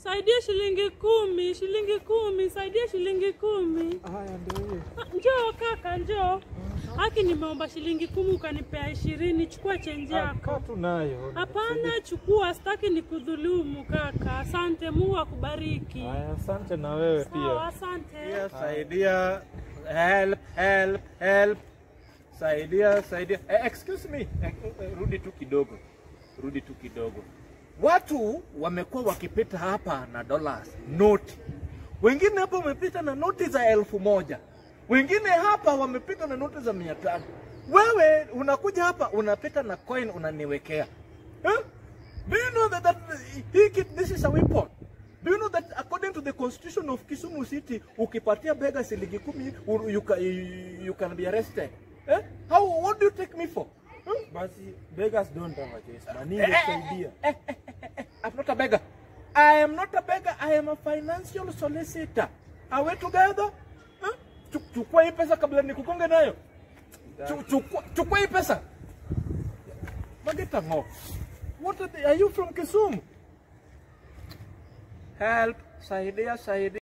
Saidia shilingi kumi, shilingi kumi, saidia shilingi kumi. Haya ndio hiyo. Ah, Njoo kaka, njoo. Haki nimeomba shilingi kumi ukanipea ishirini, chukua chenji Ah, yako. kaa tu nayo. Hapana, chukua, sitaki nikudhulumu kaka. Asante, Mungu akubariki. Haya, asante na wewe Sawa, pia. asante. Saidia, help, help, help. Saidia, saidia. Eh, excuse me. Eh, eh, rudi tu kidogo, rudi tu kidogo. Watu wamekuwa wakipita hapa na dollars noti, wengine hapa wamepita na noti za elfu moja wengine hapa wamepita na noti za mia tano Wewe unakuja hapa unapita na coin unaniwekea eh? Do you know that, that he, he, this is a weapon? Do you know that according to the constitution of Kisumu City, ukipatia bega shilingi kumi, u- you, ca- you, you can be arrested. Eh? How, what do you take me for? Hmm? Basi beggars don't have a choice. Mani Eh, eh, saidia. eh, eh, eh, eh, I'm not a beggar. I am not a beggar. I am a financial solicitor. Are we together? Huh? Chu- Chukua hii pesa kabla nikukonge nayo. Chu- Chukua chukua hii pesa. Mageta ngo. What are, the, are you from Kisumu? Help, saidia, saidia.